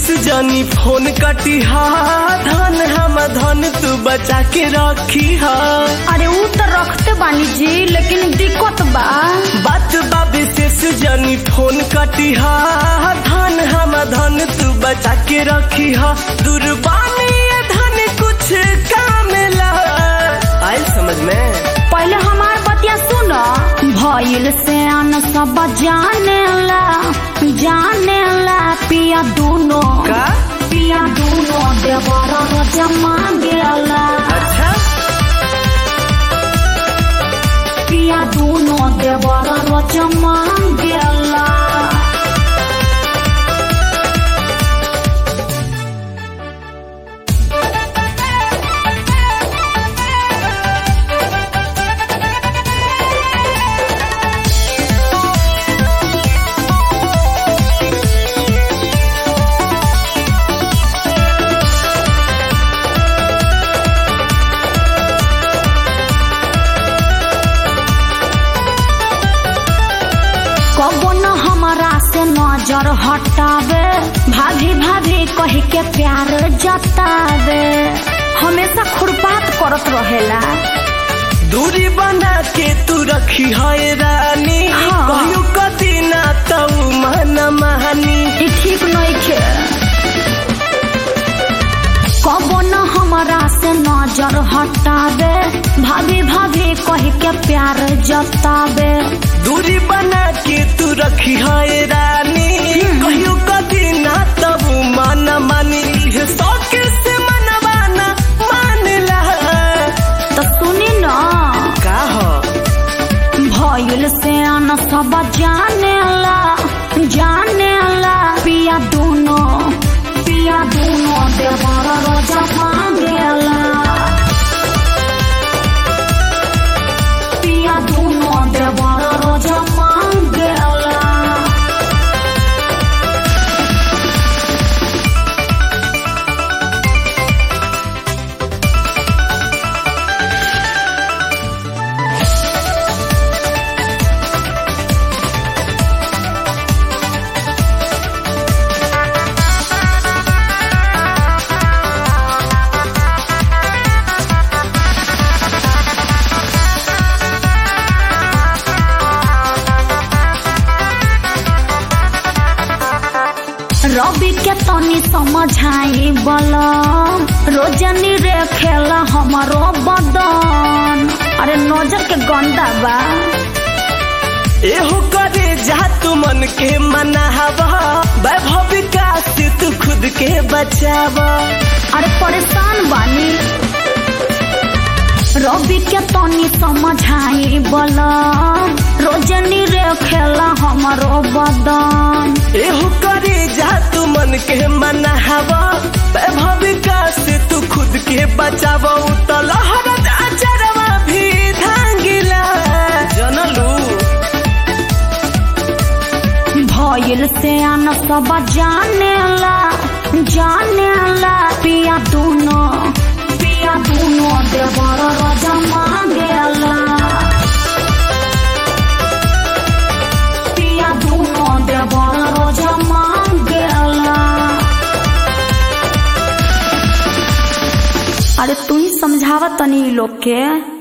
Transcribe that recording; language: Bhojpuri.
जानी फोन कटी हा धन हम धन तू बचा के रखी हा अरे ऊ तो रखते बानी जी लेकिन दिक्कत बा बात बा विशेष जानी फोन कटी हा धन हम धन तू बचा के रखी हा दुर्बानी ये धन कुछ काम ला आयल समझ में पहले हमार बतिया सुनो भइल से अन सब जाने ला जाने ला पिया दूनो का पिया दूनो देवर जमा गेला अच्छा पिया दूनो देवर जमा गेला कबो न हमारा से नजर हटावे भाभी भाभी कह के प्यार जतावे हमेशा खुरपात करत रहेला दूरी बना के तू रखी है रानी हाँ। कहू कदी ना तू मन महानी ई ठीक नइखे कबो न हमारा से नजर हटावे भाभी भाभी कह के प्यार जतावे दूरी बना के तू रखी है रानी कहू कदी ना तब मन मानी ये शौक से मनवाना मान ला तो सुनी न का हो भइल से अन सब जाने ला जाने ला पिया दूनो पिया दूनो देवर रोजा मांगेला पिया दूनो देवर रोजा मांगेला रवि के तनी समझाई बल रोजनी रे खेला हमारो बदन अरे नजर के गंदा बा एहो करे जा तू मन के मनावा वैभव विकास से तू खुद के बचावा अरे परेशान बानी रवि के तनी समझाई बल रोजनी रे खेला हमारो बदन एहो करे जा तू मन के मनावा वैभव विकास से तू खुद के बचावा तो लहरत अचरवा भी धांगिला जनलू भइल से अन सब जाने ला जाने ला पिया दूनो पिया दूनो देवर राजा मांगेला पिया दूनो देवर राजा मांगेला अरे तू ही समझावा तनी इ लोग के